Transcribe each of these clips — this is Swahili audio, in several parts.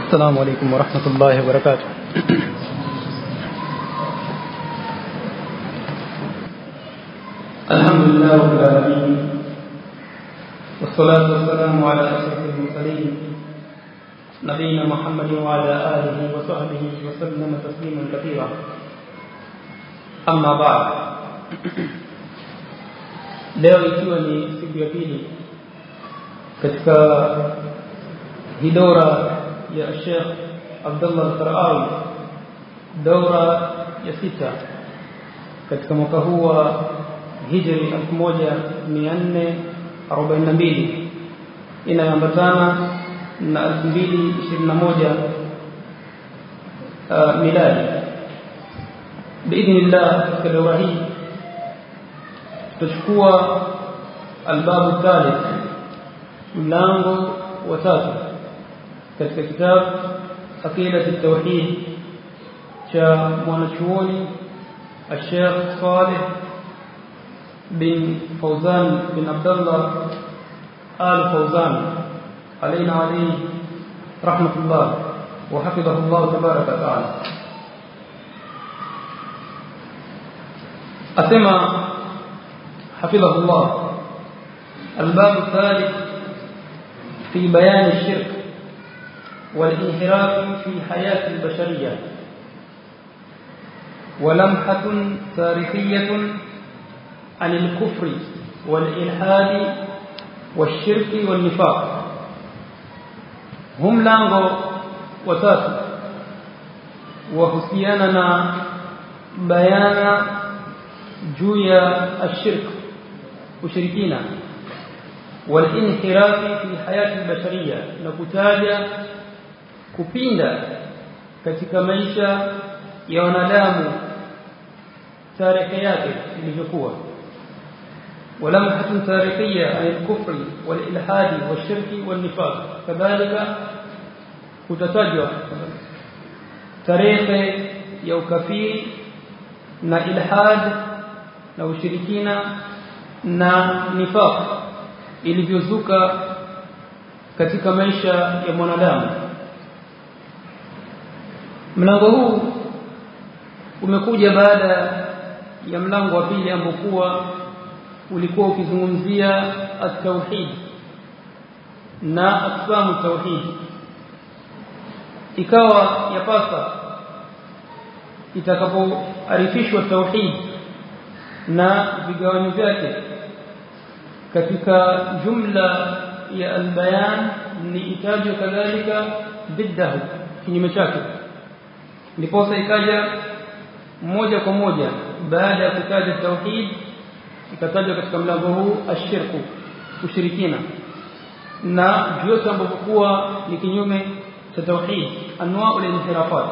السلام عليكم ورحمة الله وبركاته الحمد لله رب العالمين والصلاة والسلام على أشرف المرسلين نبينا محمد وعلى آله وصحبه وسلم تسليما كثيرا أما بعد leo ikiwa ni siku ya pili katika hidora ya Sheikh Abdullah Al-Qarawi daura ya sita katika mwaka huu wa hijri 1442 inayoambatana na 2021 uh, miladi biidhnillah katika daura hii tutachukua albabu thalith mlango wa tatu katika kitabu aqidat at-tauhid cha mwanachuoni الشيخ صالح بن فوزان بن عبد الله آل فوزان علينا عليه رحمة الله وحفظه الله تبارك وتعالى أسمى حفظه الله الباب الثالث في بيان الشرك والانحراف في حياة البشرية ولمحة تاريخية عن الكفر والإلحاد والشرك والنفاق هم لانغو وتاتو وحسياننا بيان جويا الشرك وشركينا والانحراف في حياة البشرية نكتاجا kupinda katika maisha ya wanadamu tarehe yake ilivyokuwa ولمحة تاريخية عن الكفر والإلحاد والشرك والنفاق كذلك kutatajwa tarehe ya ukafiri na ilhad na ushirikina na nifaq ilivyozuka katika maisha ya mwanadamu mlango huu umekuja baada ya mlango wa pili ambokuwa ulikuwa ukizungumzia at-tauhid na aqsamu tauhid ikawa yapasa itakapoarifishwa tauhid na vigawanyo vyake katika jumla ya albayan ni itajwa kadhalika biddahu kinyume chake ndiposa ikaja moja kwa moja baada ya kutaja tauhid ikatajwa katika mlango huu ashirku ushirikina na vyote ambavyo kuwa ni kinyume cha tauhid anwaa al-inhirafat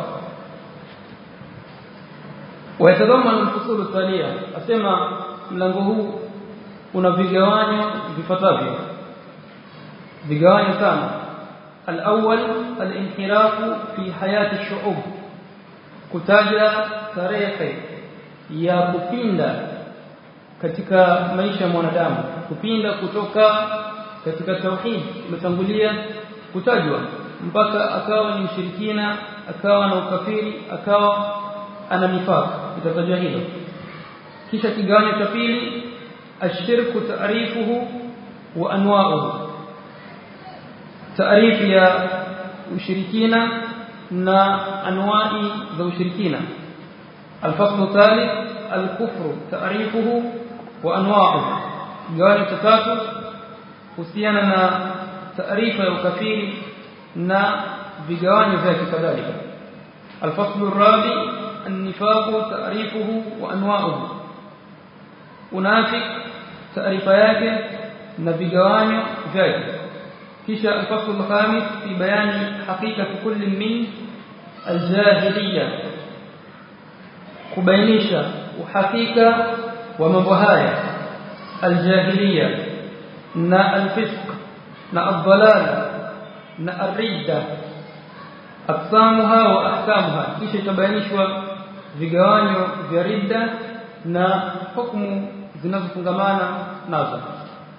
ويتضمن الفصول التاليه asema mlango huu una vigawanyo vifuatavyo vigawanyo sana الأول الانحراف في حياة الشعوب kutaja tarehe ya kupinda katika maisha ya mwanadamu kupinda kutoka katika tauhid imetangulia kutajwa mpaka akawa ni mshirikina akawa na ukafiri akawa ana nifaq itatajwa hilo kisha kigawanyo cha pili ashirku taarifuhu wa anwa'uhu taarifu ya ushirikina na anwai za ushirikina الفصل الثالث الكفر تعريفه وانواعه gawanyo cha tatu kuhusiana na taarifa ya ukafiri na vigawanyo vyake kadhalika الفصل الرابع النفاق تعريفه وانواعه unafik taarifa yake na vigawanyo vyake kisha الفصل الخامس في بيان حقيقة كل من الجاهلية kubainisha uhakika wa mambo haya aljahiliya na alfisq na adhalal na arridda aqsamuha wa ahkamuha kisha itabainishwa vigawanyo vya ridda na hukumu zinazofungamana nazo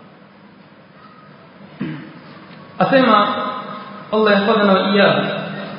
asema Allah yahfadhana wa iyyahu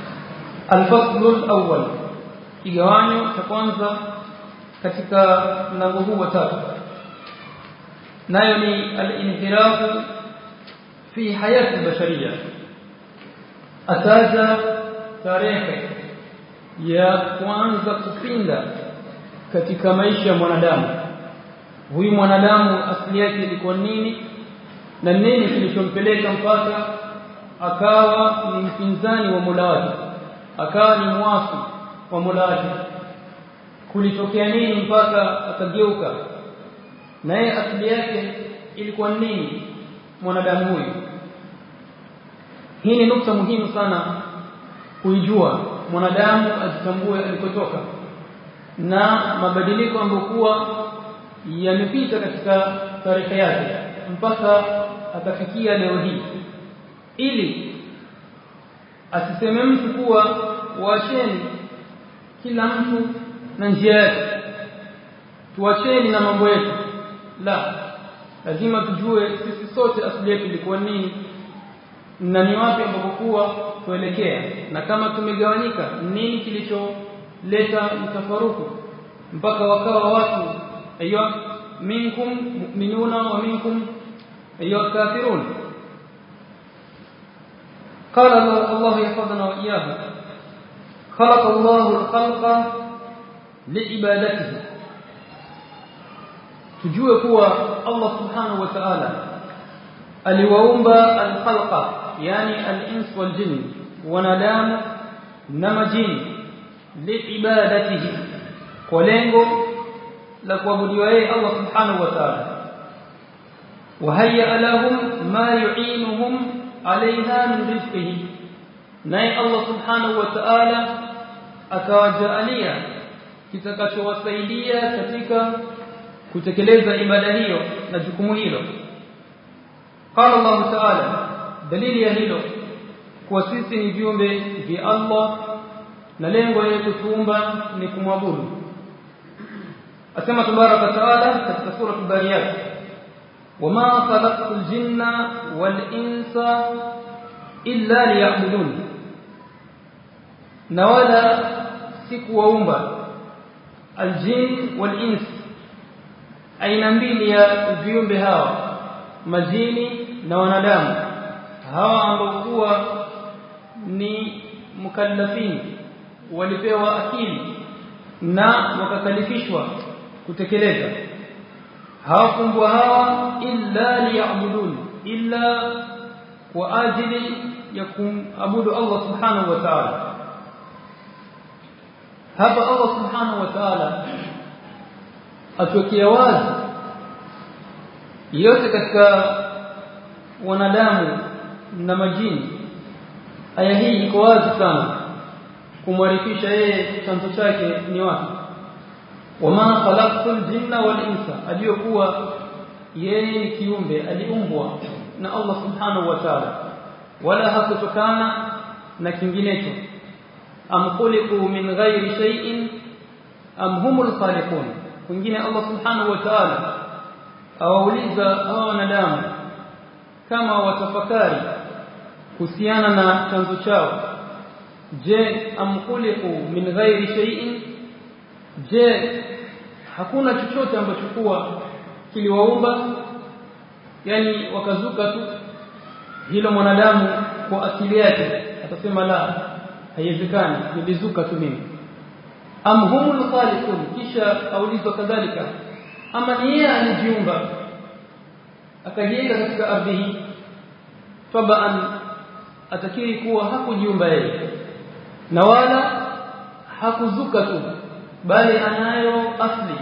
الفصل الأول kigawanyo cha kwanza katika mlango huu wa tatu nayo ni al-inhirafu fi hayati al-bashariyya ataja tarehe ya kuanza kupinda katika maisha ya mwanadamu huyu mwanadamu asili yake ilikuwa nini na nini kilichompeleka mpaka akawa ni mpinzani wa Mola wake akawa ni mwasi wa Mola wake kulitokea nini mpaka akageuka na yeye asili yake ilikuwa nini mwanadamu huyu hii ni nukta muhimu sana kuijua mwanadamu ajitambue alikotoka na mabadiliko ambayo kuwa yamepita katika tarehe yake mpaka akafikia leo hii ili asiseme mtu kuwa waacheni kila mtu na njia yake tuacheni na mambo yetu la lazima tujue sisi sote asili yetu ilikuwa nini na ni wapi ambapo kuwa tuelekea na kama tumegawanyika nini kilicholeta mtafaruku mpaka wakawa watu aiyo minkum mu'minuna wa minkum aiyo kafirun قال الله يحفظنا وإياه خلق الله الخلق لعبادته tujue kuwa Allah subhanahu wa ta'ala aliwaumba al-khalqa yani al-ins wal jinn wanadamu na majini liibadatihi kwa lengo la kuabudiwa yeye Allah subhanahu wa ta'ala wahayya lahum ma yu'inuhum alaiha min rizqihi naye Allah subhanahu wa ta'ala akawajaalia kitakachowasaidia katika kutekeleza ibada hiyo na jukumu hilo qala Allah ta'ala dalili ya hilo kuwa sisi ni viumbe vya Allah na lengo la kutuumba ni kumwabudu asema tabaraka taala katika sura al-bariyat wama khalaqtul jinna wal insa illa liya'budun na wala sikuwaumba aljin wal ins aina mbili ya viumbe hawa majini na wanadamu hawa ambao kuwa ni mukallafin walipewa akili na wakakalifishwa kutekeleza hawakumbwa hawa illa liya'budun illa kwa ajili ya kuabudu Allah subhanahu wa ta'ala hapa Allah subhanahu wa ta'ala atuwekea wazi yote katika wanadamu na majini aya hii iko wazi sana kumwarifisha yeye chanzo chake ni wapi wama khalaqtul jinna wal insa aliyokuwa yeye ni kiumbe aliumbwa na Allah subhanahu wa ta'ala wala hakutokana na kinginecho am khuliqu min ghairi shay'in am humul khaliqun wengine Allah subhanahu wa ta'ala awauliza hao wanadamu kama watafakari kuhusiana na chanzo chao je am khuliqu min ghairi shay'in je hakuna chochote ambacho kuwa kiliwaumba yani wakazuka tu hilo mwanadamu kwa akili yake atasema la haiwezekani nilizuka tu mimi am humul khaliqun kisha aulizwa kadhalika ama ni yeye alijiumba akajenga katika ardhi hii tabaan atakiri kuwa hakujiumba yeye na wala hakuzuka tu bali anayo asli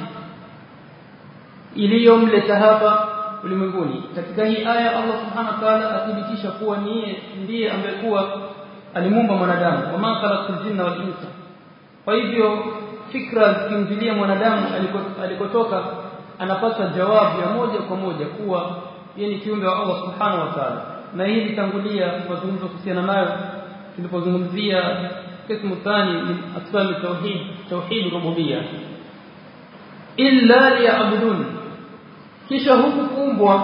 iliyomleta hapa ulimwenguni katika hii aya Allah subhanahu wa ta'ala athibitisha kuwa ni ndiye ambaye kuwa alimuumba mwanadamu wama khalaqul jinna wal insa kwa hivyo fikra zikimjilia mwanadamu alikotoka anapata jawabu ya moja kwa moja kuwa yeye ni kiumbe wa Allah subhanahu wa ta'ala na hii litangulia mazungumzo kuhusiana nayo tulipozungumzia قسم الثاني من أقسام التوحيد توحيد الربوبية إلا ليعبدون kisha huku kuumbwa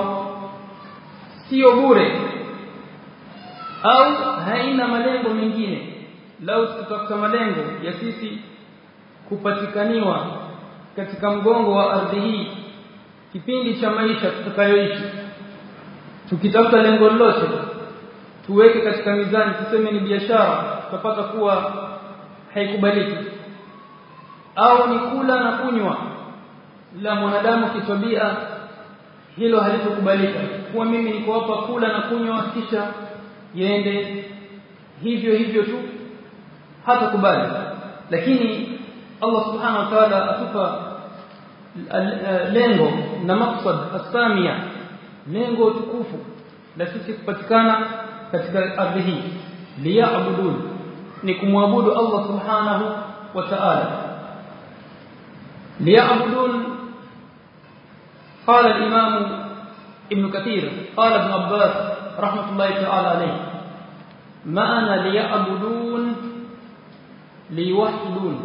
sio bure au haina malengo mengine lau tutafuta malengo ya sisi kupatikaniwa katika mgongo wa ardhi hii kipindi cha maisha tutakayoishi tukitafuta lengo lolote tuweke katika mizani tuseme ni biashara tutapata kuwa haikubaliki au ni kula na kunywa la mwanadamu kitabia hilo halitokubalika kuwa mimi niko hapa kula na kunywa kisha yende hivyo hivyo tu hata kubali lakini Allah subhanahu wa ta'ala atupa lengo na maksad asamia lengo tukufu la sisi kupatikana katika ardhi hii liya'budun ni kumwabudu Allah subhanahu wa ta'ala liya'budun قال الإمام ابن كثير قال ابن عباس رحمة الله تعالى عليه ما أنا ليعبدون ليوحدون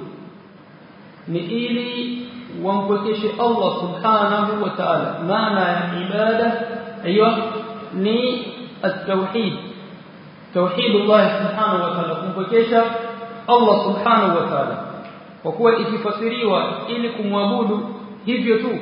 نئلي وانبكش الله سبحانه وتعالى معنى عبادة أيوة ني التوحيد توحيد الله سبحانه وتعالى kumpokesha Allah subhanahu wa ta'ala kwa kuwa ikifasiriwa ili kumwabudu hivyo tu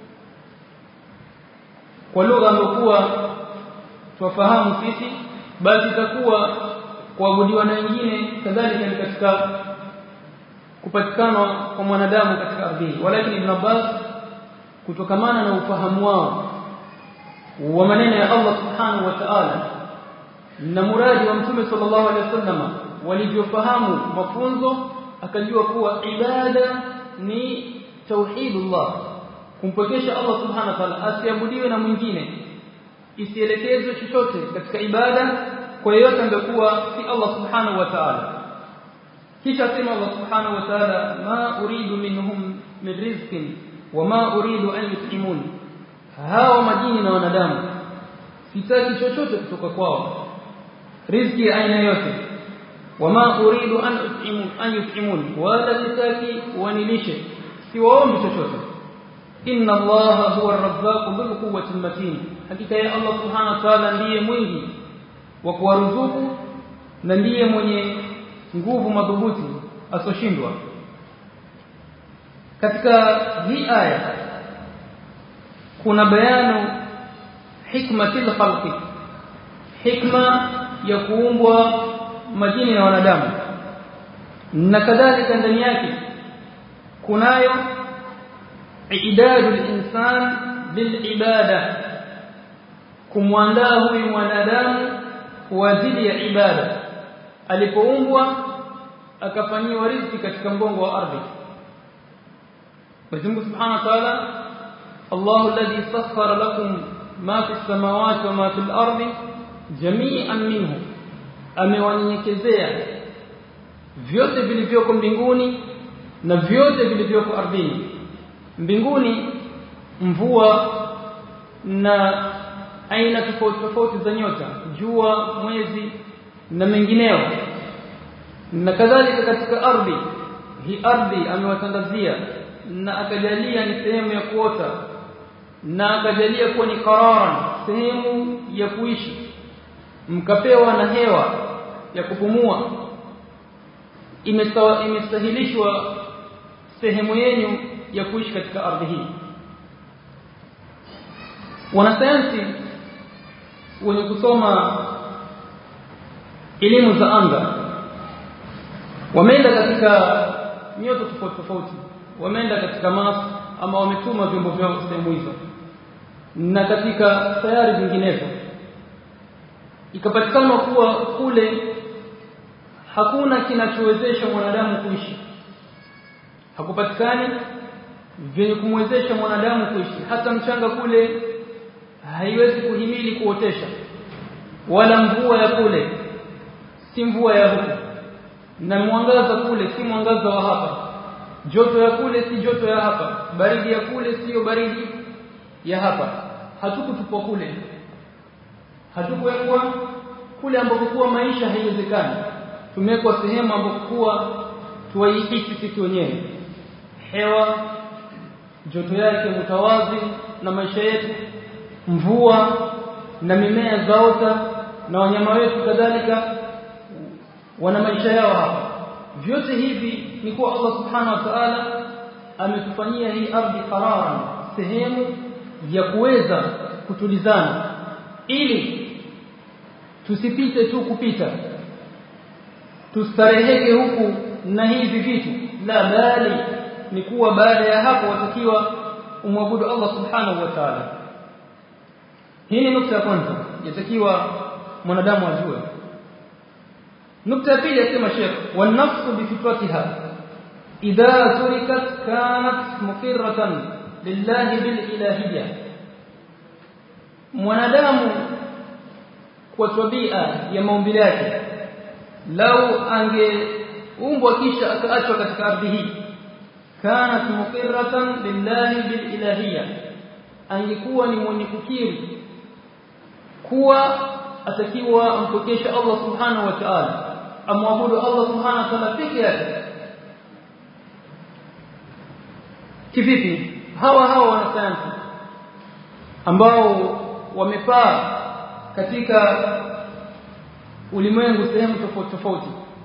kwa lugha ambayo tuwafahamu sisi basi itakuwa kuabudiwa na wengine kadhalika ni katika kupatikana kwa mwanadamu katika ardhi walakini ibn Abbas kutokamana na ufahamu wao wa maneno ya Allah subhanahu wa ta'ala na muradi wa mtume sallallahu alaihi wasallam walivyofahamu mafunzo akajua kuwa ibada ni tauhidullah kumpokesha Allah subhanahu wa ta'ala asiabudiwe na mwingine isielekezwe chochote katika ibada kwa yeyote ambaye kuwa si Allah subhanahu wa ta'ala kisha sema Allah subhanahu wa ta'ala ma uridu minhum min rizqin wama uridu an yut'imun hawa majini na wanadamu sitaki chochote kutoka kwao riziki ya aina yote wama uridu an yut'imun an yut'imun wala sitaki wanilishe siwaombi chochote inna allaha huwa ar-razzaq dhul quwwati matin hakika ya Allah subhanahu wa ta'ala ndiye mwingi wa kuwaruzuku na ndiye mwenye nguvu madhubuti asoshindwa katika hii aya kuna bayanu hikmatil khalqi hikma ya kuumbwa majini na wanadamu na kadhalika ndani yake kunayo idadul insan bilibada kumwandaa huyu mwanadamu kwa ajili ya ibada alipoumbwa akafanyiwa riziki katika mgongo wa ardhi Mwenyezi Mungu Subhanahu wa Ta'ala Allahu alladhi sakhkhara lakum ma fi samawati wa ma fi al-ardi jami'an minhu amewanyenyekezea vyote vilivyoko mbinguni na vyote vilivyoko ardhini mbinguni mvua na aina tofauti tofauti za nyota jua mwezi na mengineo na kadhalika katika ardhi hii ardhi amewatandazia na akajalia ni sehemu ya kuota na akajalia kuwa ni qararan sehemu ya kuishi mkapewa na hewa ya kupumua imesawa imestahilishwa sehemu yenu ya kuishi katika ardhi hii wanasayansi wenye kusoma elimu za anga wameenda katika nyota tofauti tofauti wameenda katika Mars ama wametuma vyombo vyao sehemu hizo na katika sayari zinginezo ikapatikana kuwa kule hakuna kinachowezesha mwanadamu kuishi hakupatikani vyenye kumwezesha mwanadamu kuishi hata mchanga kule haiwezi kuhimili kuotesha wala mvua ya kule si mvua ya huku na mwangaza kule si mwangaza wa hapa joto ya kule si joto ya hapa baridi ya kule siyo baridi ya hapa hatukutupwa kule hatukuwekwa kule ambapo kuwa maisha haiwezekani tumewekwa sehemu ambapo kuwa tuwaihisi sisi wenyewe hewa joto yake mutawazi na maisha yetu mvua na mimea zaota na wanyama wetu kadhalika wana maisha yao hapa vyote hivi ni kuwa Allah subhanahu wa ta'ala ametufanyia hii ardhi qararan sehemu ya kuweza kutulizana ili tusipite tu kupita tustareheke huku na hivi vitu la bali ni kuwa baada ya hapo watakiwa umwabudu Allah subhanahu wa ta'ala hii ni nukta ya kwanza yatakiwa mwanadamu ajue nukta ya pili yasema Sheikh wan nafsu bi fitratiha idha turikat kanat muqirratan lillahi bil ilahiyya mwanadamu kwa tabia ya maumbile yake lau angeumbwa kisha akaachwa katika ardhi hii kanat muqirratan lillahi bil ilahiyya angekuwa ni mwenye kukiri kuwa atakiwa ampokeshe Allah subhanahu wa ta'ala amwabudu Allah subhanahu wa ta'ala peke yake kivipi hawa hawa wanasayansi ambao wamepaa katika ulimwengu sehemu tofauti tofauti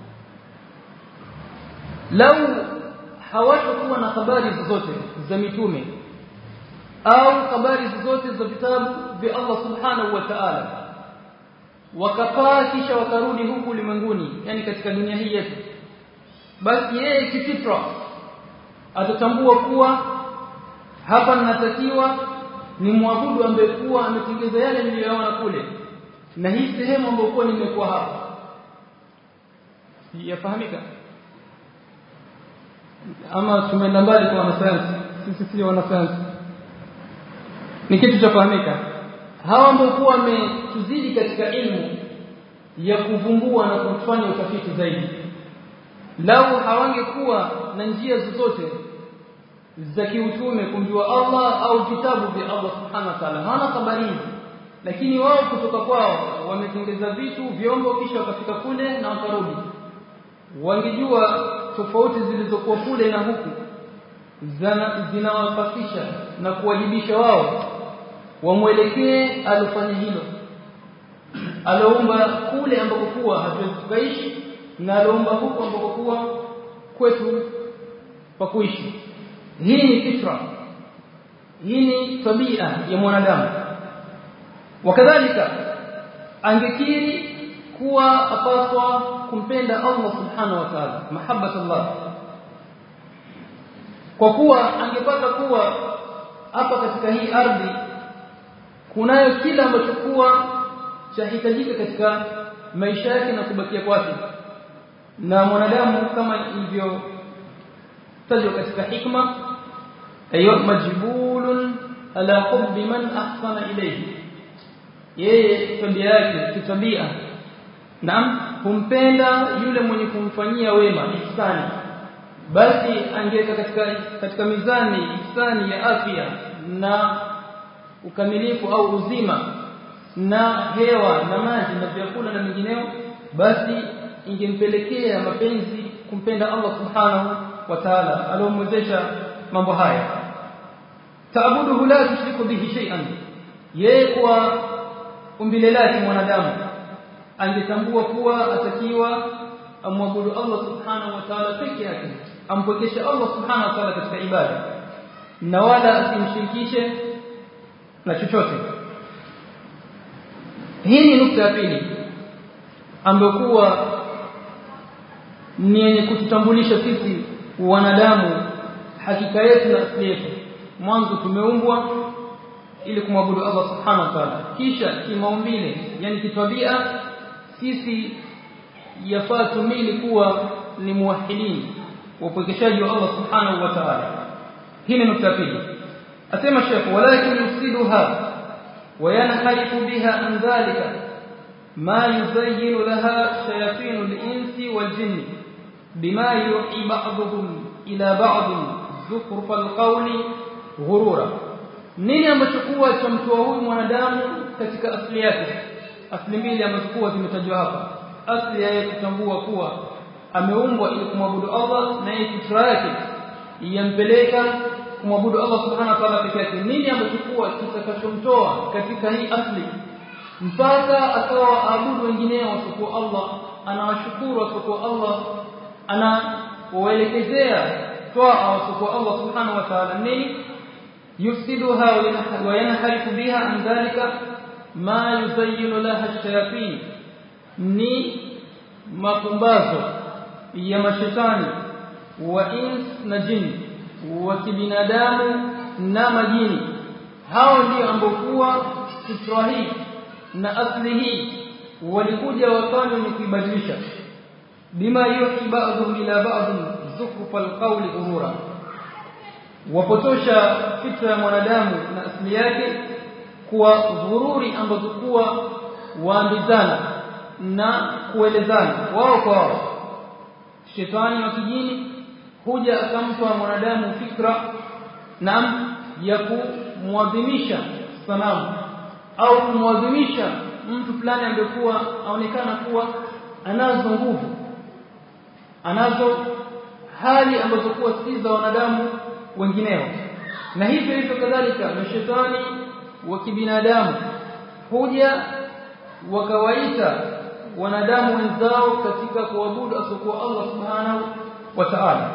lau hawatakuwa na habari zozote za mitume au habari zozote za vitabu vya Allah subhanahu wa ta'ala wakapaa kisha wakarudi huku ulimwenguni yani katika dunia hii yetu basi yeye kifitra atatambua kuwa hapa ninatakiwa ni mwabudu ambaye kuwa ametengeza yale niliyoona kule na hii sehemu ambayo kuwa nimekuwa hapa yafahamika ama tumeenda mbali kwa wanasayansi sisi sio wanasayansi ni kitu cha kufahamika hawa ambao kuwa wametuzidi katika ilmu ya kuvumbua na kufanya utafiti zaidi lau hawangekuwa na njia zozote za kiutume kumjua Allah au vitabu vya Allah subhanahu wa ta'ala hawana habari hizi lakini wao kutoka kwao wametengeza vitu vyombo kisha wakafika kule na wakarudi wangejua tofauti zilizokuwa kule na huku zinawapasisha na kuwajibisha wao wamwelekee alofanya hilo aloumba kule ambako kuwa hatuwezi tukaishi na aloumba huku ambako kuwa kwetu pa kuishi hii ni fitra hii ni tabia ya mwanadamu wakadhalika angekiri kuwa apaswa kumpenda Allah subhanahu wa ta'ala mahabbata Allah kwa kuwa angepata kuwa hapa katika hii ardhi kunayo kila ambacho kuwa chahitajika katika maisha yake na kubakia kwake na mwanadamu kama ilivyo tajwa katika hikma ayo majbulun ala hubbi man ahsana ilayhi yeye tabia yake kitabia naam humpenda yule mwenye kumfanyia wema ihsani basi angeweka katika katika mizani ihsani ya afya na ukamilifu au uzima na hewa na maji na vyakula na mengineo basi ingempelekea mapenzi kumpenda Allah subhanahu wa ta'ala alomwezesha mambo haya taabuduhu la tushriku bihi shay'an yeye kwa umbile lake mwanadamu angetambua kuwa atakiwa amwabudu Allah subhanahu wa ta'ala peke yake ampokeshe Allah subhanahu wa ta'ala katika ibada na wala asimshirikishe na chochote hii ni nukta ya pili ambayo kuwa ni yenye kututambulisha sisi wanadamu hakika yetu na asili yetu mwanzo tumeumbwa ili kumwabudu Allah subhanahu wa ta'ala kisha kimaumbile yani kitabia sisi yafaa tumili kuwa ni muwahidin wapokeshaji wa Allah subhanahu wa ta'ala hii ni nukta pili asema Sheikh walakin yusiduha وينحرف بها عن ذلك ما يزين لها شياطين الإنس والجن بما يوحي بعضهم إلى بعض زخرف القول غرورا nini ambacho kuwa cha mtu huyu mwanadamu katika asili yake asili mbili ambazo kuwa zimetajwa hapa asili yake kutambua kuwa ameumbwa ili kumwabudu Allah na yeye fitra yake yampeleka kumwabudu Allah subhanahu wa ta'ala peke yake nini ambacho kuwa kitakachomtoa katika hii asli mpaka akawa aabudu wengineo wasiokuwa Allah anawashukuru wasiokuwa Allah anawaelekezea toa wasiokuwa Allah subhanahu wa ta'ala nini yufsiduha wa yanharifu biha an dhalika ma yuzayyinu laha ash-shayatin ni mapumbazo ya mashetani wa ins na jini wa kibinadamu na majini hao ndio ambao kuwa fitra hii na asli hii walikuja wakawa wenye kuibadilisha bima yuhi ba'dhum ila ba'd zukhruf alqawli urura wapotosha fitra ya mwanadamu na asili yake kuwa dhururi ambazo kuwa waambizana na kuelezana wao kwa wao shetani wa kijini huja akampa mwanadamu fikra na ya kumwadhimisha sanamu au kumwadhimisha mtu fulani amekuwa aonekana kuwa anazo nguvu anazo hali ambazo kuwa si za wanadamu wengineo na hivyo hivyo kadhalika mashetani wa kibinadamu huja wakawaita wanadamu wenzao katika kuabudu asokuwa Allah subhanahu wa ta'ala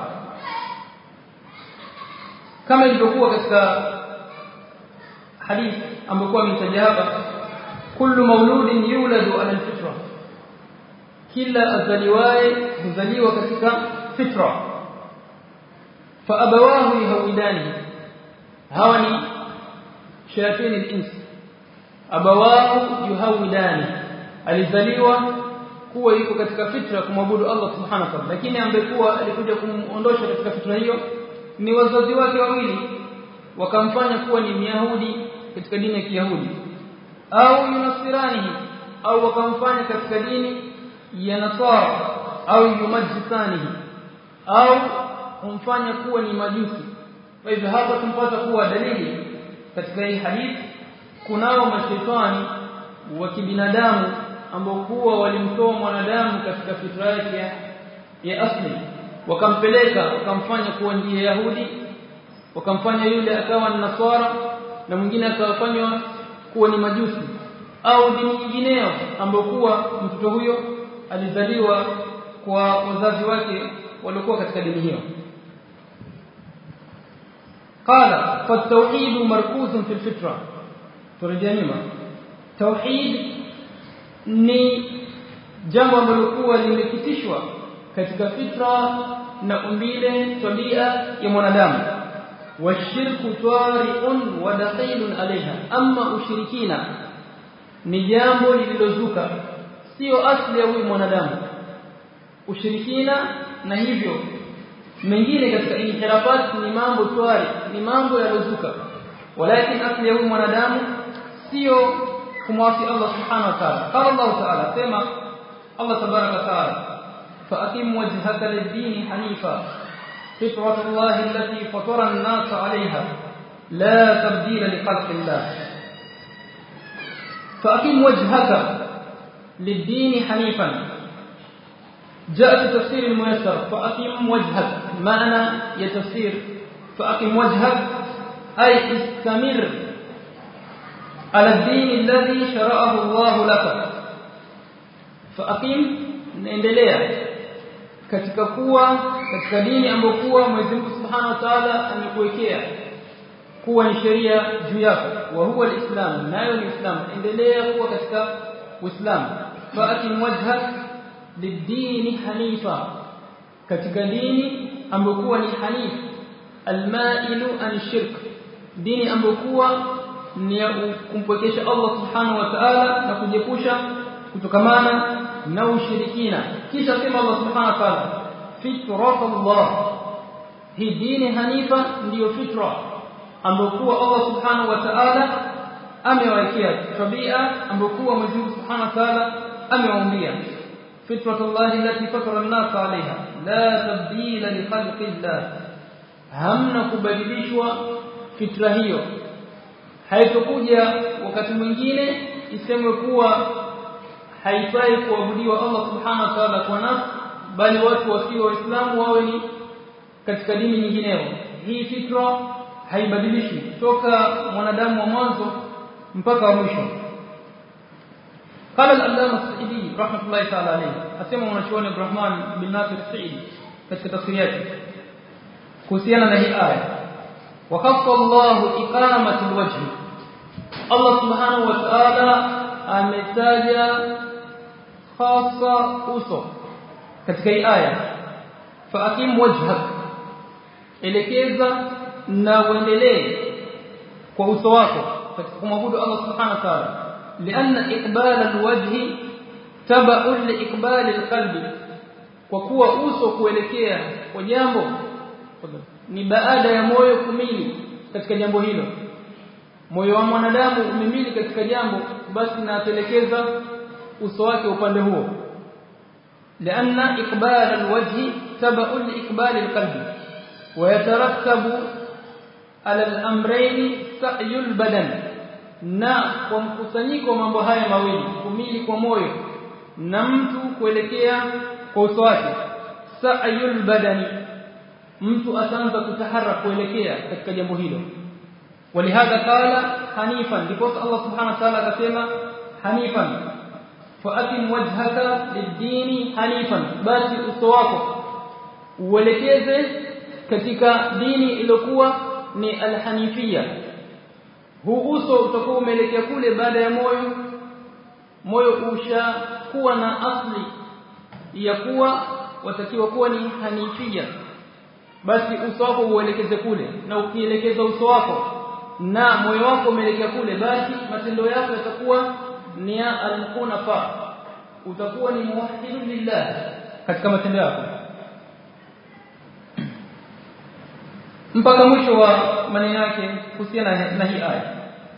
kama ilivyokuwa katika hadithi ambayo ametaja hapa kullu mauludin yuladu ala alfitra kila azaliwaye huzaliwa katika fitra fa abawahu yahwidani hawa ni shayatin al-ins abawahu yuhawidani alizaliwa kuwa yuko katika fitra kumwabudu Allah subhanahu wa ta'ala lakini ambekuwa alikuja kumuondosha katika fitra hiyo ni wazazi wake wawili wakamfanya kuwa ni Myahudi katika dini ya Kiyahudi au yunasirani au wakamfanya katika dini ya Nasara au yumajisani au kumfanya kuwa ni majusi kwa hivyo hapa tumpata kuwa dalili katika hii hadithi kunao mashaitani wa kibinadamu ambao kuwa walimtoa mwanadamu katika fitra yake ya asli wakampeleka wakamfanya kuwa ndiye Yahudi wakamfanya yule akawa ni Nasara na mwingine akawafanywa kuwa ni majusi au dini nyingineyo ambayo kuwa mtoto huyo alizaliwa kwa wazazi wake waliokuwa katika dini hiyo قال فالتوحيد مركوز في الفطره turejea nyuma tauhid ni jambo ambalo kuwa limekitishwa katika fitra na umbile tabia ya mwanadamu washirku tari'un wa dakhilun alaiha amma ushirikina ni jambo lililozuka sio asli ya huyu mwanadamu ushirikina na hivyo mengine katika inhirafat ni mambo twari ni mambo yalozuka walakin asli ya huyu mwanadamu sio kumwasi Allah subhanahu wa ta'ala qala Allah ta'ala sema Allah tabaraka wa ta'ala فأقم وجهك للدين حنيفا فطرة الله التي فطر الناس عليها لا تبديل لخلق الله فأقم وجهك للدين حنيفا جاء في تفسير الميسر فأقم وجهك معنى يتفسير فأقم وجهك أي استمر على الدين الذي شرعه الله لك فأقم نendelea katika kuwa katika dini ambayo kuwa Mwenyezi Mungu Subhanahu wa Ta'ala amekuwekea kuwa ni sheria juu yako wa huwa alislam nayo ni islam endelea kuwa katika uislamu fa'atim wajhak lidini hanifa katika dini ambayo kuwa ni hanif almailu an shirk dini ambayo kuwa ni kumpwekesha Allah Subhanahu wa Ta'ala na kujepusha kutokamana na ushirikina kisha sema Allah subhanahu wa ta'ala fitrat Allah hii dini hanifa ndiyo fitra ambayo kuwa Allah subhanahu wa ta'ala amewekea tabia ambayo kuwa Mwenyezi Mungu subhanahu wa ta'ala amewaumbia fitrat Allah allati fatara an-nas 'alayha la tabdila li khalqi Allah hamna kubadilishwa fitra hiyo haitokuja wakati mwingine isemwe kuwa haifai kuabudiwa Allah subhanahu wa ta'ala kwa nafsi bali watu wasio waislamu wawe ni katika dini nyingineyo hii fitra haibadilishwi toka mwanadamu wa mwanzo mpaka wa mwisho قال الألامة السعيدي رحمة الله تعالى عليه أسمى ونشوان الرحمن بن ناصر السعيدي katika tafsiri yake kuhusiana na hii aya وخص الله إقامة الوجه الله سبحانه وتعالى ametaja khasa uso katika hii aya faakim wajhak elekeza na uendelee kwa uso wako katika kumwabudu Allah subhanahu wa ta'ala lianna iqbal alwajhi tabu liiqbal alqalbi kwa kuwa uso kuelekea kwa jambo ni baada ya moyo kumili katika jambo hilo moyo wa mwanadamu umemili katika jambo basi naatelekeza uso wake upande huo لأن إقبال الوجه تبع لإقبال القلب ويترتب على الأمرين سعي البدن na kwa mkusanyiko mambo haya mawili kumili kwa moyo na mtu kuelekea kwa uso wake sa'yul badani mtu ataanza kutaharaka kuelekea katika jambo hilo ولهذا قال حنيفا because Allah subhanahu wa ta'ala akasema hanifan fa'atim wajhaka lid-dini hanifan basi uso wako uelekeze katika dini iliyokuwa ni al-hanifia huu uso utakuwa umeelekea kule baada ya moyo moyo ushakuwa na asli ya kuwa watakiwa kuwa ni hanifia basi uso wako uelekeze kule na ukielekeza uso wako na moyo wako umeelekea kule basi matendo yako yatakuwa ni ya al-hunafa utakuwa ni muwahhidun lillah katika matendo yako mpaka mwisho wa maneno yake kuhusiana na hii aya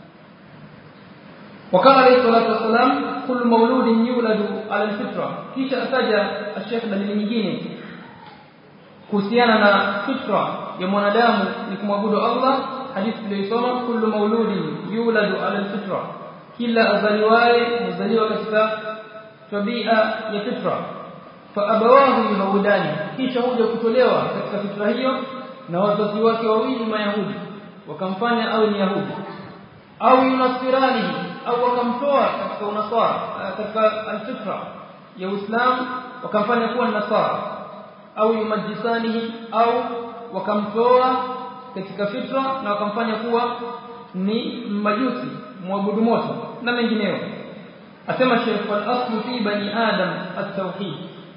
وقال عليه الصلاه والسلام كل مولود يولد على الفطره kisha ataja Sheikh dalili nyingine kuhusiana na fitra ya mwanadamu ni kumwabudu Allah hadithi tuliyosoma kullu mauludin yuladu ala alfitra kila azaliwaye mzaliwa katika tabia ya fitra fa abawahu yahudani kisha huja kutolewa katika fitra hiyo na wazazi wake wawili mayahudi wakamfanya awe ni yahudi au yunasirani au wakamtoa katika unasara katika alfitra ya uislamu wakamfanya kuwa nasara au yumajisanihi au wakamtoa katika fitra na wakamfanya kuwa ni majusi muabudu moto na mengineyo asema Sheikh wal aslu fi bani adam at-tauhid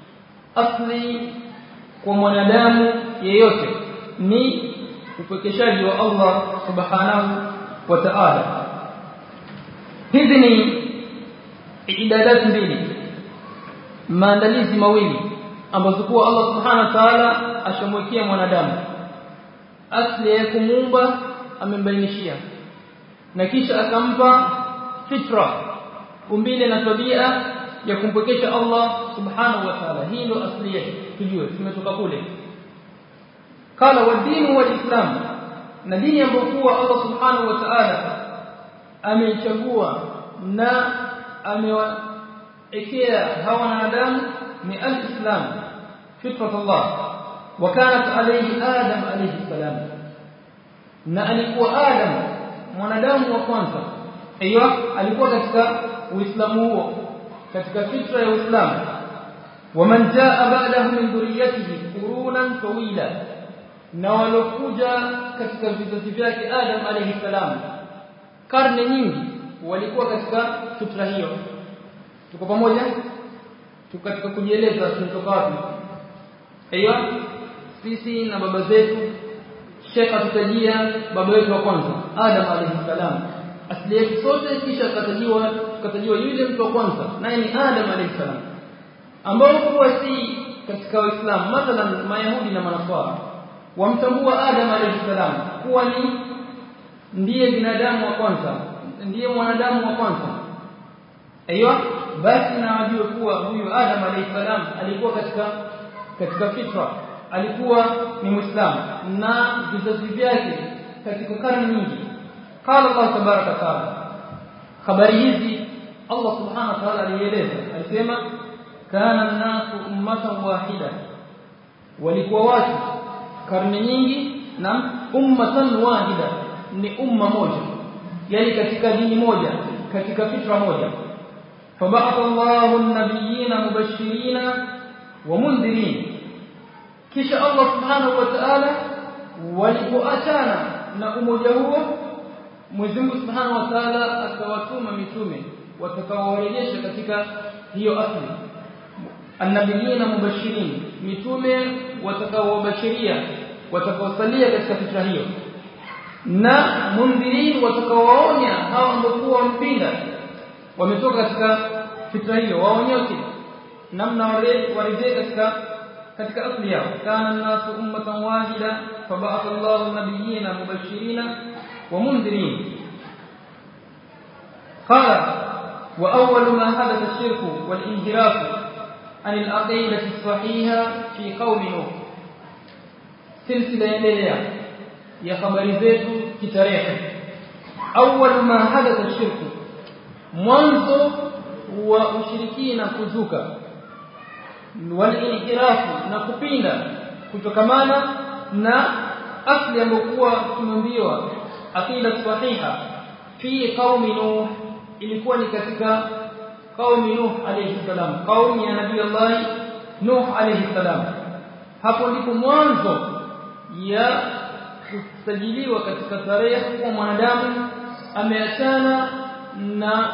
asli kwa mwanadamu yeyote ni upekeshaji wa Allah subhanahu wa ta'ala hizi ni ibadat mbili maandalizi mawili ambazo kwa Allah subhanahu wa ta'ala ashamwekea mwanadamu asli ya kumuumba amembainishia na kisha akampa fitra umbile na tabia ya kumpokesha Allah subhanahu wa ta'ala hii ndio asli yake tujue tumetoka kule kala wa dini wa islam na dini ambayo kuwa Allah subhanahu wa ta'ala ameichagua na amewaekea hawa wanadamu ni al-islam fitrat Allah وكانت عليه آدم عليه السلام na alikuwa Adam mwanadamu wa kwanza aiyo alikuwa katika uislamu huo katika fitra ya uislamu waman jaa ba'dahu min dhurriyyatihi qurunan tawila na walokuja katika vizazi vyake Adam alayhi salam karne nyingi walikuwa katika fitra hiyo tuko pamoja tuko katika kujieleza tunatoka wapi aiyo sisi na baba zetu Sheikh atutajia baba wetu wa kwanza Adam alayhi salam asili yetu sote kisha akatajiwa tukatajiwa yule mtu wa kwanza naye ni Adam alayhi salam ambao kuwa si katika Uislamu mathalan Mayahudi na Manaswara wamtambua Adam alayhi salam kuwa ni ndiye binadamu wa kwanza ndiye mwanadamu wa kwanza aiyo basi na wajue kuwa huyu Adam alayhi salam alikuwa katika katika fitra alikuwa ni muislamu na vizazi vyake katika karne nyingi qala Allah tabaraka taala habari hizi Allah subhanahu wa ta'ala alieleza alisema kana an-nasu ummatan wahida walikuwa watu karne nyingi na ummatan wahida ni umma moja yani katika dini moja katika fitra moja فبعث الله النبيين مبشرين ومنذرين kisha Allah subhanahu wa ta'ala walipoachana na umoja huo Mwenyezi Mungu subhanahu wa ta'ala akawatuma mitume watakaowarejesha katika hiyo asli annabiyina mubashirin mitume watakaowabashiria watakaosalia katika fitra hiyo na mundhirin watakaowaonya hao ambao wampinga wametoka katika fitra hiyo waonyoke namna warejee katika katika asli yao kana nasu ummatan wahida faba'atha Allahu nabiyina mubashirina wa mundhirin qala wa awwal ma hadatha ash-shirku wal inhiraf an al-aqidati as-sahiha fi qaumi nuh silsila endelea ya habari zetu kitarehe awwal ma hadatha ash-shirku mwanzo wa ushirikina kuzuka walinhirafu na kupinda kutokamana na asli ambokuwa tumeambiwa aqida sahiha fi qaumi nuh ilikuwa ni katika qaumi nuh alayhi salam qaumi ya nabii Allah nuh alayhi salam hapo ndipo mwanzo ya kusajiliwa katika tarehe kwa mwanadamu ameachana na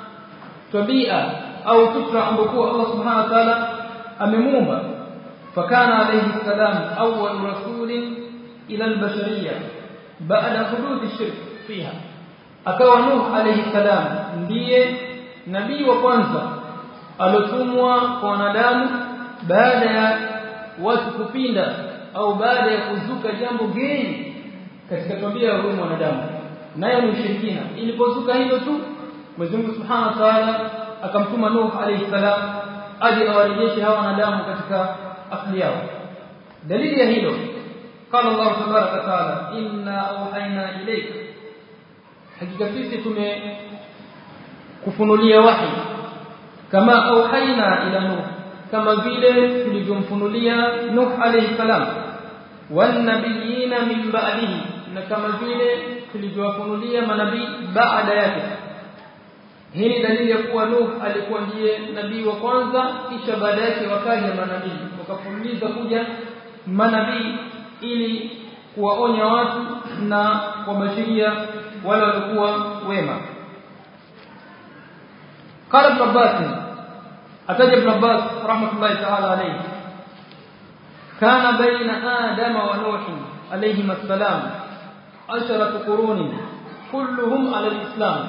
tabia au fitra ambayo Allah subhanahu wa ta'ala amemuumba fakana alayhi salam awwal rasulin ila albashariyya baada huduthi shirk fiha akawa nuh alayhi salam ndiye nabii wa kwanza alotumwa kwa wanadamu baada ya watu kupinda au baada ya kuzuka jambo geni katika tabia ya huyu mwanadamu nayo ni ushirikina ilipozuka hilo tu Mwenyezi Mungu Subhanahu wa Ta'ala akamtuma Nuh alayhi salam aje awarejeshe hawa wanadamu katika asili yao dalili ya hilo قال الله تبارك وتعالى إنا أوحينا إليك hakika sisi tume kufunulia wahi kama auhaina ila nuh kama vile tulivyomfunulia nuh alayhi salam wan nabiyina min ba'dihi na kama vile tulivyowafunulia manabii baada yake hii ni dalili ya kuwa nuh alikuwa ndiye nabii wa kwanza kisha baada yake wakaja manabii wakafunuliza kuja manabii ili kuwaonya watu na kuwabashiria wale walikuwa wema قال ابن عباس أتى ابن عباس رحمة الله تعالى عليه كان بين آدم ونوح عليهما السلام عشرة قرون كلهم على الإسلام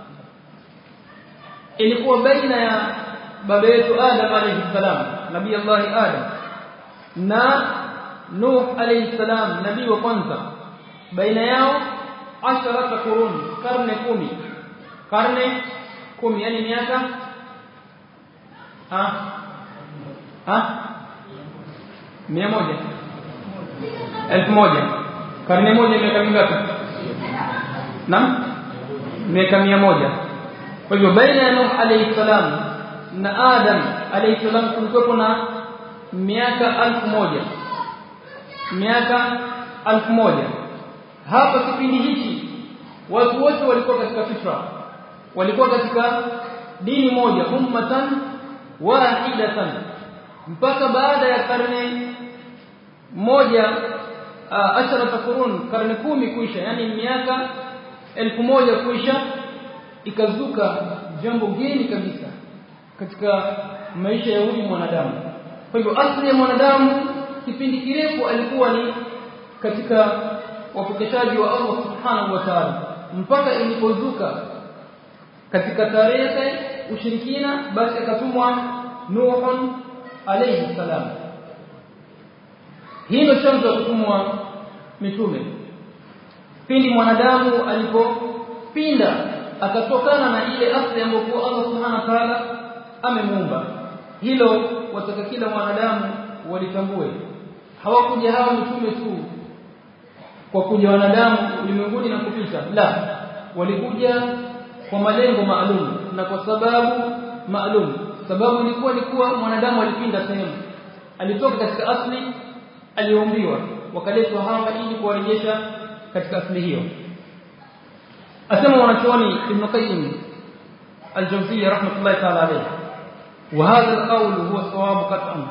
ilikuwa baina ya baba yetu Adam alayhi salam nabii Allah Adam na Nuh alayhi salam nabii wa kwanza baina yao asharata quruni karne kumi karne kumi yani miaka ah ah mia moja elfu moja karne moja miaka mingapi naam miaka mia moja kwa hivyo baina ya Nuh alayhi salam na Adam alayhi salam kulikuwa na miaka elfu moja miaka elfu moja hapa kipindi hichi watu wote walikuwa katika fitra walikuwa katika dini moja ummatan wahidatan mpaka baada ya karne moja uh, ashara qurun karne kumi kuisha yani miaka elfu moja kuisha ikazuka jambo geni kabisa katika maisha ya huyu mwanadamu kwa hivyo asili ya mwanadamu kipindi kirefu alikuwa ni katika wapokeshaji wa Allah subhanahu wa ta'ala mpaka ilipozuka katika tarehe ushirikina basi akatumwa Nuhun alayhi salam hilo chanzo cha kutumwa mitume pindi mwanadamu alipopinda akatokana na ile asili ambayo Allah subhanahu wa ta'ala amemuumba hilo wataka kila mwanadamu walitambue hawakuja hawa mitume tu kwa kuja wanadamu ulimwenguni na kupita la walikuja kwa malengo maalum na kwa sababu maalum sababu ilikuwa ni kuwa mwanadamu alipinda sehemu alitoka katika asli aliyoumbiwa wakaletwa hawa ili kuwarejesha katika asli hiyo asema wanachuoni Ibn Qayyim الجوزية رحمة الله تعالى عليه وهذا القول هو الصواب قطعا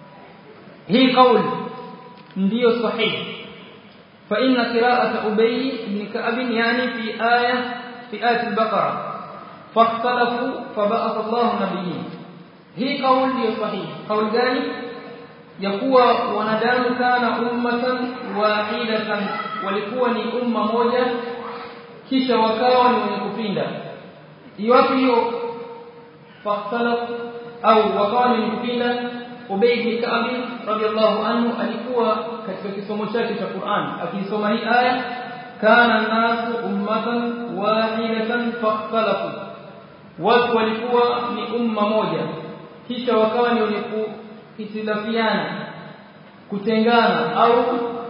هي قول ndio sahihi فإن قراءة أبي بن كعب يعني في آية في آية البقرة فاختلفوا فبعث الله نبيين هي قول ndio sahihi قول gani ya kuwa wanadamu kana ummatan wahidatan walikuwa ni umma moja kisha wakawa ni wenye kupinda iwapo hiyo fahtalafu au wakawa ni wenye kupinda Ubay bin Ka'b radiyallahu anhu alikuwa katika kisomo chake cha Qur'an akisoma hii aya kana nasu ummatan wahidatan fakhtalafu watu walikuwa ni umma moja kisha wakawa ni wenye kuhitilafiana kutengana au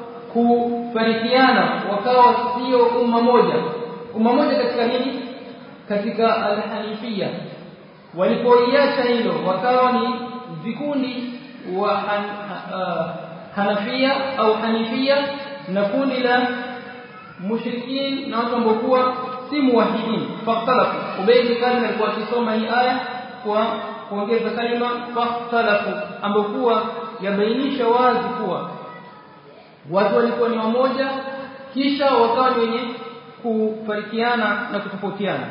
kufarikiana wakawa sio umma moja umma moja katika nini katika al-hanifia walipoiacha hilo wakawa ni vikundi wa han, uh, Hanafia au Hanifia na kundi la mushrikin na watu ambao kuwa si muwahidin fakhtalafu Ubay bin Ka'b alikuwa akisoma hii aya kwa kuongeza kalima fakhtalafu ambao kuwa yabainisha wazi kuwa watu walikuwa ni wamoja kisha wakawa ni wenye kufarikiana na kutofautiana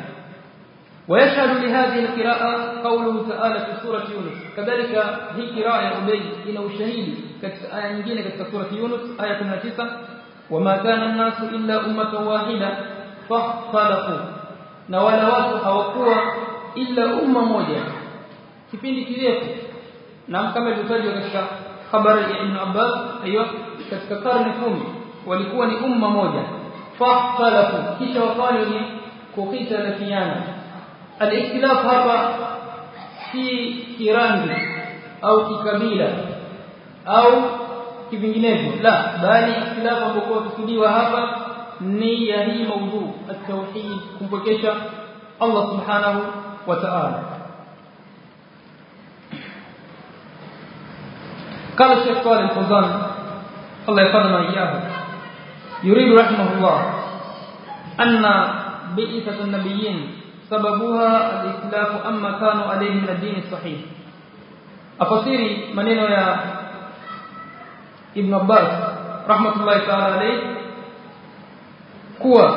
ويشهد لهذه القراءة قوله تعالى في سورة يونس كذلك هي قراءة أبي إن وشهيد كتك آية نجينة كتك سورة يونس آية 19 وما كان الناس إلا أمة واحدة فاختلفوا نوالا watu hawakuwa illa umma moja kipindi kirefu na kama ilivyotajwa katika habari ya Ibn Abbas aiyo katika karne kumi walikuwa ni umma moja fakhtalafu kisha wakawa ni kukhitalafiana الاختلاف hapa si kirangi au kikabila au kivinginevyo la bali ikhtilafu ambayo kusudiwa hapa ni ya hii maudhu at-tauhid kumpokesha Allah subhanahu wa ta'ala قال الشيخ صالح الفوزان الله يفضلنا إياه يريد رحمه الله أن بئسة النبيين سببها الاختلاف أما كانوا عليه من الدين الصحيح أفسيري منينو يا ابن عباس رحمة الله تعالى عليه kuwa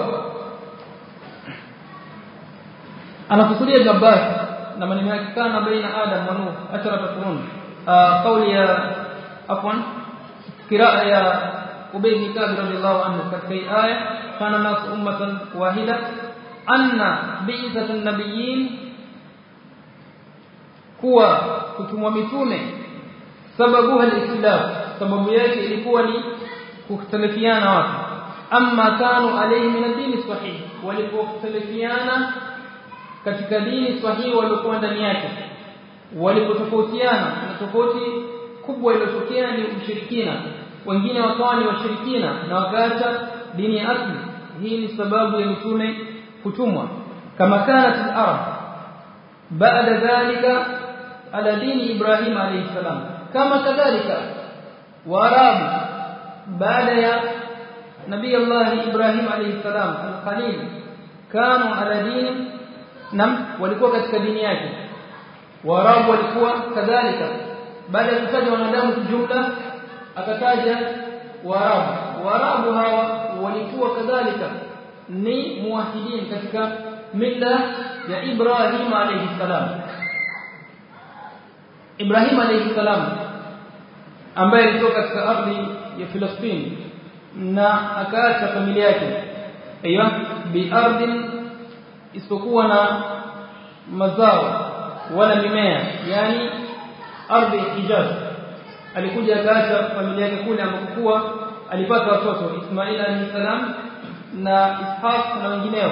anakusudia Ibn Abbas na maneno yake kana baina Adam wa Nuh ashara qurun kauli ya afwan qiraa ya Ubay bin Ka'b radiyallahu anhu katika aya kana nas ummatan wahida anna bi'sat an-nabiyyin kuwa kutumwa mitume sababu al-ikhtilaf sababu yake ilikuwa ni kukhtalifiana watu amma kanu alayhi min ad-din sahih walipokhtalifiana katika dini sahihi waliokuwa ndani yake walipotofautiana na tofauti kubwa iliyotokea ni ushirikina wengine wakawa ni washirikina na wakaacha dini ya asli hii ni sababu ya mitume kutumwa kama kanat al-arab baada dhalika ala dini ibrahim alayhi salam kama kadhalika waarabu baada ya nabii allah ibrahim alayhi salam al-khalil kanu ala dini nam walikuwa katika dini yake waarabu walikuwa kadhalika baada ya kutaja wanadamu kijumla akataja waarabu waarabu hawa walikuwa kadhalika ni muwahidin katika milla ya Ibrahim alayhi salam Ibrahim alayhi salam ambaye alitoka katika ardhi ya Filistini na akaacha familia yake aiyo bi ardhin isipokuwa na mazao wala mimea yani ardhi Hijaz alikuja akaacha familia yake kule ambapo alipata watoto Ismail alayhi salam na Ishaq na wengineo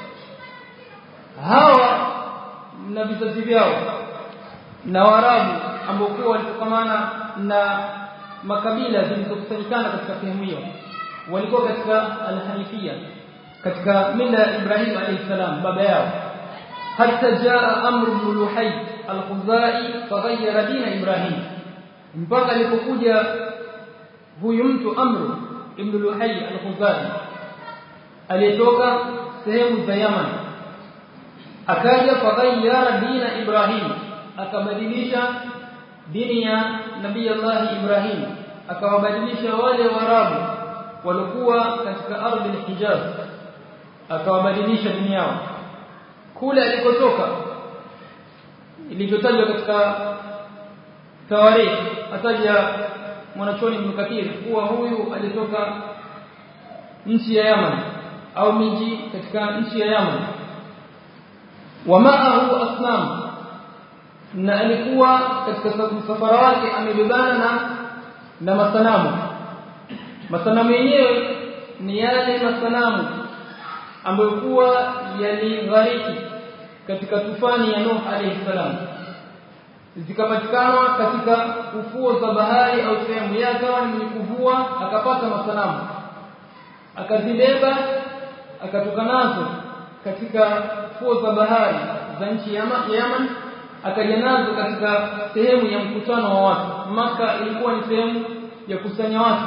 hawa na vizazi vyao na Waarabu ambao kwa walitokamana na makabila zilizokusanyikana katika sehemu hiyo walikuwa katika al-Hanifia katika mila ya Ibrahim alayhi salam baba yao hatta jaa Amr ibn Luhay al-Khuzai faghayyara dina Ibrahim mpaka alipokuja huyu mtu Amr ibn Luhay al-Khuzai aliyetoka sehemu za Yaman akaja faghayyara dina Ibrahim akabadilisha dini ya nabii Allah Ibrahim akawabadilisha wale warabu walikuwa katika ardhi al-Hijaz akawabadilisha dini yao kule alikotoka ilivyotajwa katika tawarikh ataja mwanachuoni Ibn Kathir kuwa huyu alitoka nchi ya Yaman au miji katika nchi ya Yaman wa ma'ahu asnam na alikuwa katika safara wake amebebana na na masanamu masanamu yenyewe ni yale masanamu ambayo kuwa yalighariki katika tufani ya Nuh alayhi salam zikapatikana katika ufuo za bahari au sehemu yake ni kuvua akapata masanamu akazibeba akatoka nazo katika fuo za bahari za nchi ya Yaman akaja nazo katika sehemu ya mkutano wa watu maka ilikuwa ni sehemu ya kusanya watu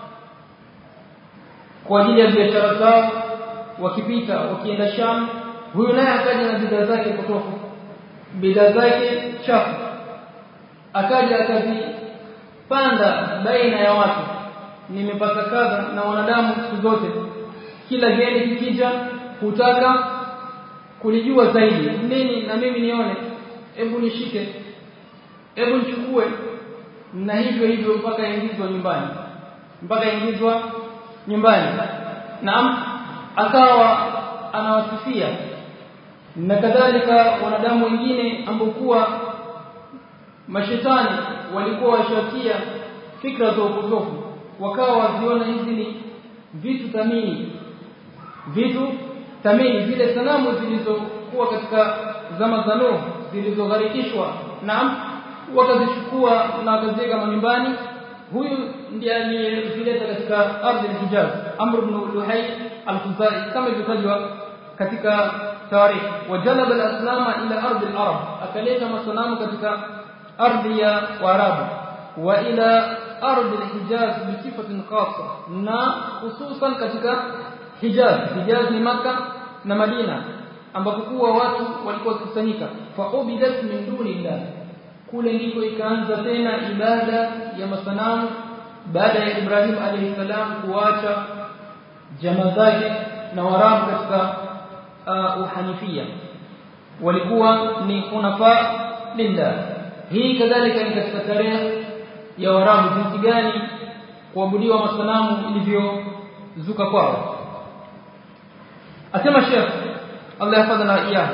kwa ajili ya biashara zao wakipita wakienda Sham huyu naye akaja na bidhaa zake potofu bidhaa zake chafu akaja akazipanda baina ya watu nimepata kadha na wanadamu siku zote kila geni kikija hutaka kulijua zaidi nini na mimi nione hebu nishike hebu nichukue na hivyo hivyo mpaka ingizwa nyumbani mpaka ingizwa nyumbani naam akawa anawasifia na kadhalika wanadamu wengine ambao kuwa mashetani walikuwa washatia fikra za upotofu wakawa waziona hizi ni vitu thamini vitu thamini zile sanamu zilizokuwa katika zama za Nuh zilizogharikishwa naam wakazichukua na wakaziweka manyumbani huyu ndiye aliyezileta katika ardhi ya Hijaz Amr ibn Luhay al-Khuzai kama ilivyotajwa katika tarikh wajalaba al-aslama ila ardhi al-arab akaleta masanamu katika ardhi ya Waarabu wa ila ardhi al-Hijaz bi sifatin khassa na hususan katika Hijaz Hijaz ni maka na Madina ambapo kuwa watu walikuwa wakikusanyika fa ubidat min dunillah kule ndiko ikaanza tena ibada ya masanamu baada ya Ibrahim alayhi salam kuacha jamaa zake na warabu katika uh, uhanifia walikuwa ni hunafa lillah hii kadhalika ni katika tarehe ya warabu jinsi gani kuabudiwa masanamu ilivyozuka kwao asema Sheikh Allah yahfadhana iyah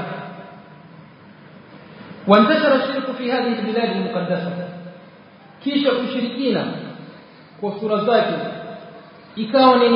وانتشر الشرك في هذه البلاد المقدسة kisha ushirikina kwa sura zake ikawa ni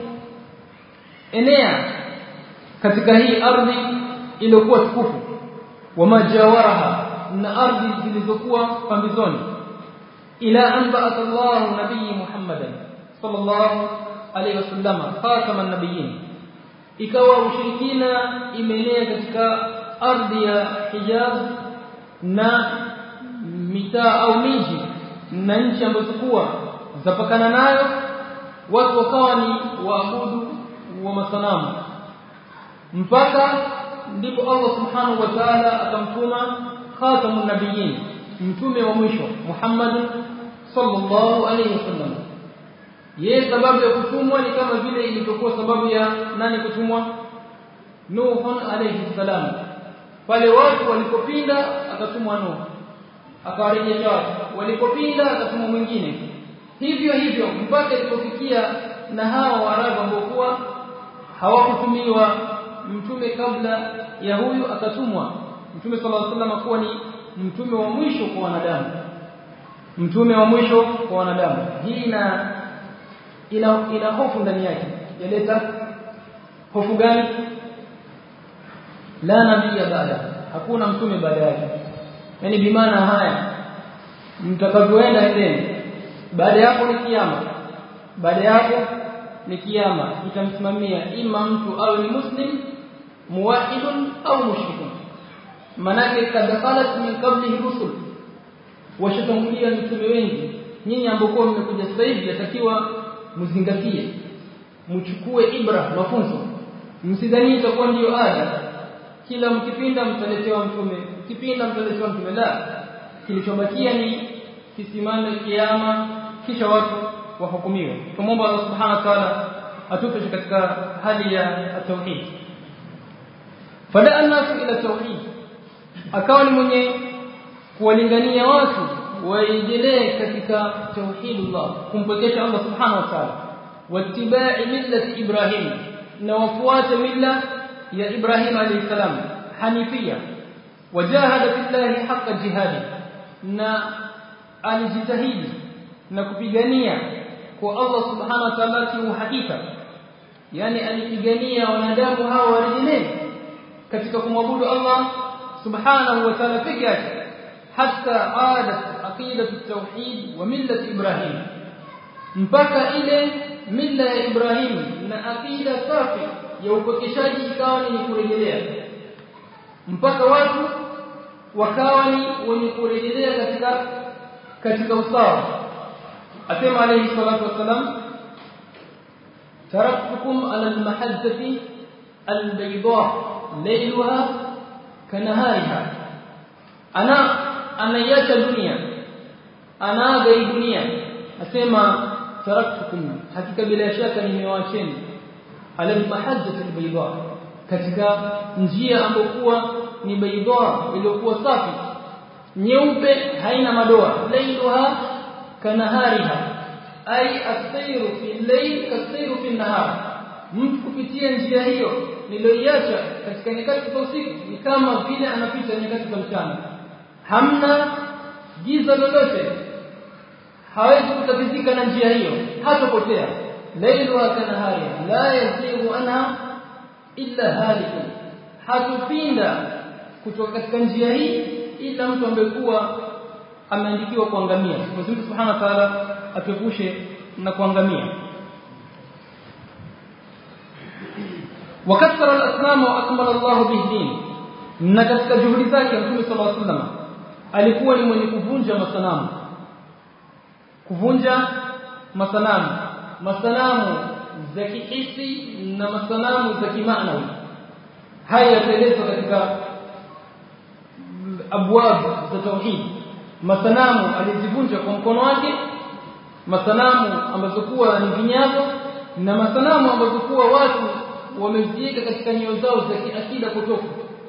kuenea katika hii ardhi iliyokuwa tukufu wa majawaraha na ardhi zilizokuwa pambizoni ila an ba'atha Allah nabii Muhammadan sallallahu alayhi wasallam khataman nabiyyin ikawa ushirikina imeenea katika ardhi ya Hijaz na mitaa au miji na nchi ambazo kuwa zapakana nayo watu wakawa ni waabudu wa masanamu mpaka ndipo Allah subhanahu wa ta'ala akamtuma khatamun nabiyyin mtume wa mwisho Muhammad sallallahu alayhi wasallam yeye sababu ya kutumwa ni kama vile ilivyokuwa sababu ya nani kutumwa Nuh alayhi salam pale watu walipopinda akatumwa Nuh akawarejesha watu walipopinda akatumwa mwingine hivyo hivyo mpaka ilipofikia na hawa Waarabu ambao kuwa hawakutumiwa mtume kabla ya huyu akatumwa mtume sallallahu alaihi wasallam kuwa ni mtume wa mwisho kwa wanadamu mtume wa mwisho kwa wanadamu hii ina ina, ina hofu ndani yake yaleta hofu gani la nabii baada hakuna mtume baada yake yani bimaana haya mtakavyoenda endeni baada yako ni kiyama baada yako ni kiyama itamsimamia ima mtu awe ni muslim muwahidun au mushrikun manake kad khalat min qablihi rusul washatangulia mitume wengi nyinyi ambao mmekuja sasa hivi yatakiwa mzingatie mchukue ibra mafunzo msidhani itakuwa ndiyo ada kila mkipinda mtaletewa mtume mkipinda mtaletewa mtume la kilichobakia ni kisimame kiama kisha watu wahukumiwe tumomba Allah subhanahu wa ta'ala atupe katika hali ya tauhid fada an-nasu ila tauhid akawa ni mwenye kuwalingania watu waendelee katika tauhidullah kumpokesha Allah subhanahu wa ta'ala wattiba'i millati ibrahim na wafuate milla ya ibrahim alayhi salam hanifia wajahada fillahi haqqa jihadi na alijitahidi na kupigania kwa Allah subhanahu wa ta'ala kiuhakika yani alipigania wanadamu hao warejelee katika kumwabudu Allah subhanahu wa ta'ala peke yake hatta adat aqidatu tauhid wa millat ibrahim mpaka ile milla ya ibrahim na aqida safi ya upokeshaji ikawa ni kurejelea mpaka watu wakawa ni wenye kurejelea katika katika usawa asema alayhi salatu wasalam taraktukum ala almahajjati albayda laylaha kanahariha ana anaiacha dunia anaaga hii dunia asema taraktukum hakika bila shaka nimewaacheni ala almahajjati albayda katika njia ambokuwa ni bayda iliyokuwa safi nyeupe haina madoa laylaha kanahariha ay asairu fi layl kasairu fi nahar mtu kupitia njia hiyo niliyoiacha katika nyakati za usiku ni kama vile anapita nyakati za mchana hamna giza lolote hawezi kutatizika na njia hiyo hatopotea layluha kanahariha la yazighu anha illa halikun hatupinda kutoka katika njia hii ila mtu ambaye kuwa ameandikiwa kuangamia Mwenyezi Mungu Subhanahu wa Ta'ala atuepushe na kuangamia وكثر الاسلام واكمل الله به الدين na katika juhudi zake Mtume صلى الله عليه وسلم alikuwa ni mwenye kuvunja masanamu kuvunja masanamu masanamu za kihisi na masanamu za kimaanawi haya yataelezwa katika abwab za tauhid masanamu alizivunja kwa mkono wake masanamu ambazo kuwa ni vinyago na masanamu ambazo kuwa watu wameziweka katika nyoyo zao za kiakida potofu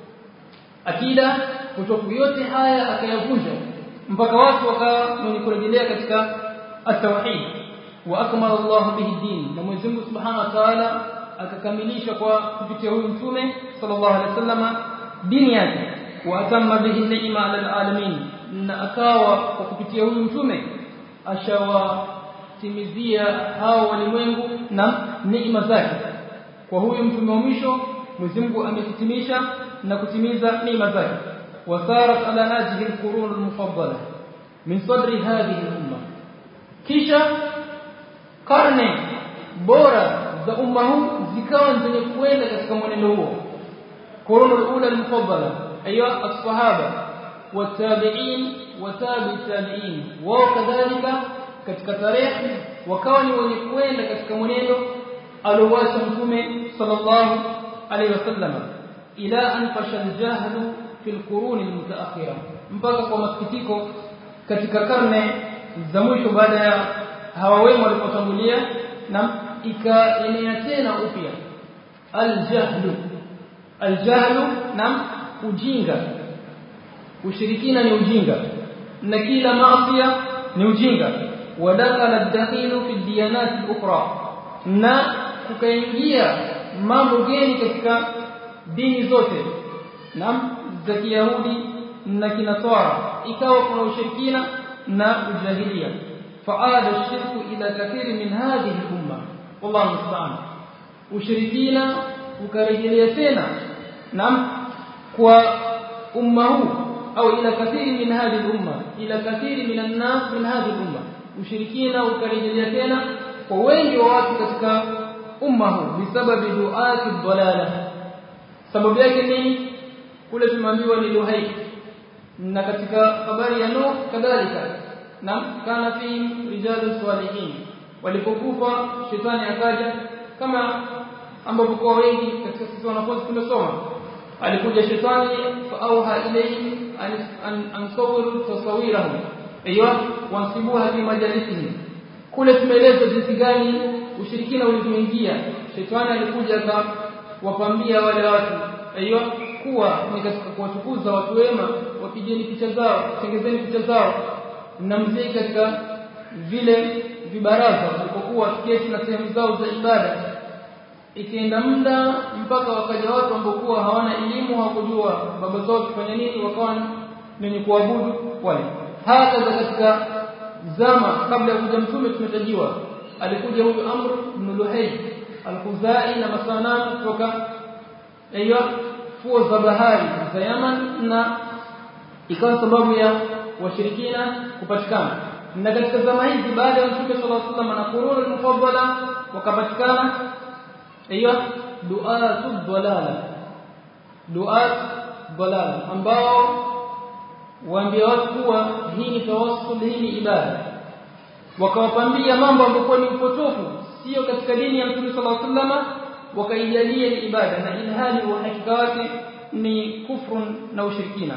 akida potofu yote haya akayavunja mpaka watu wakawa mwenye kurejelea katika at-tauhid wa akmala Allah bihi din na Mwenyezi Mungu Subhanahu wa Ta'ala akakamilisha kwa kupitia huyu mtume sallallahu alaihi wasallam dini yake wa atamma bihi ni'ma 'ala alamin na akawa kwa kupitia huyu mtume ashawatimizia hao walimwengu na neema zake kwa huyu mtume wa mwisho Mwenyezi Mungu amekitimisha na kutimiza neema zake wasarat ala hadhihi alqurun almufaddala min sadri hadhihi al-umma kisha karne bora za umma huu zikawa zenye kuenda katika mwenendo huo qurun al-ula al-mufaddala aywa as-sahaba والتابعين وتابع التابعين وكذلك katika tarehe wakawa ni wenye kuenda katika mwenendo aliowacha mtume sallallahu alayhi wasallam ila an fashal jahlu fil qurun almutaakhira mpaka kwa masikitiko katika karne za mwisho baada ya hawa wema walipotangulia na ikaenea tena upya aljahlu aljahlu na ujinga ushirikina ni ujinga na kila maasiya ni ujinga wadakhala ad-dakhilu fi diyanat al-ukhra na kukaingia mambo geni katika dini zote na za Kiyahudi na Kinasara ikawa kuna ushirikina na ujahilia faada shirku ila kathiri min hadhihi al-umma wallahu musta'an ushirikina ukarejelea tena na kwa umma huu au ila kathiri min hadhihi al-umma ila kathiri min an-nas min hadhihi al-umma ushirikina ukarejelea tena kwa wengi wa watu katika umma huu bisababi duati dhalala sababu yake nini kule tumeambiwa ni luhai na katika habari ya Nuh kadhalika na kana fi rijalu salihin walipokufa shetani akaja kama ambapo kwa wengi katika sisi wanafunzi tumesoma alikuja shetani faauha ilayhi an ansawir tasawirahum aiyo wansibuha fi majalisihim kule tumeeleza jinsi gani ushirikina ulivyoingia shetani alikuja akawapambia wale watu aiyo kuwa ni katika kuwatukuza watu wema wapigeni picha zao tengezeni picha zao na mzee katika vile vibaraza walipokuwa kesi na sehemu zao za ibada ikienda muda mpaka wakaja watu ambao hawana elimu hawakujua baba zao kufanya nini wakawa wenye kuabudu wale hata katika zama kabla ya kuja mtume tumetajiwa alikuja huyu Amr ibn Luhay al-Khuzai na masanamu kutoka hiyo fuo za bahari za Yaman na ikawa sababu ya washirikina kupatikana na katika zama hizi baada ya mtume sallallahu alaihi wasallam na qurun al-mufaddala wakapatikana hiyo duatu dhalala duat dhalala ambao waambia watu kuwa hii ni tawassul hii ni ibada wakawapambia mambo ambayo ni upotofu sio katika dini ya Mtume صلى الله عليه وسلم wakaijalia ni ibada na ilhali uhakika wake ni kufrun na ushirikina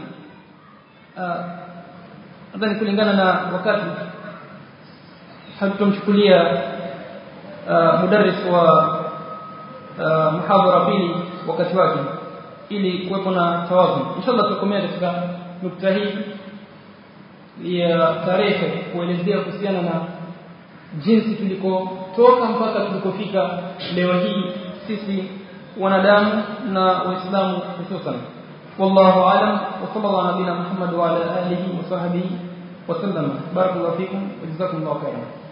nadhani kulingana na wakati hatutomchukulia mudarris wa muhadhara pili wakati wake ili kuwepo na tawazun inshallah tutakomea katika nukta hii ya tarehe kuelezea kuhusiana na jinsi tulikotoka mpaka tulikofika leo hii sisi wanadamu na waislamu hususan wallahu alam wa sallallahu ala nabina muhammad wa ala alihi wa sahbihi wa sallam barakallahu fikum wa jazakumullahu khairan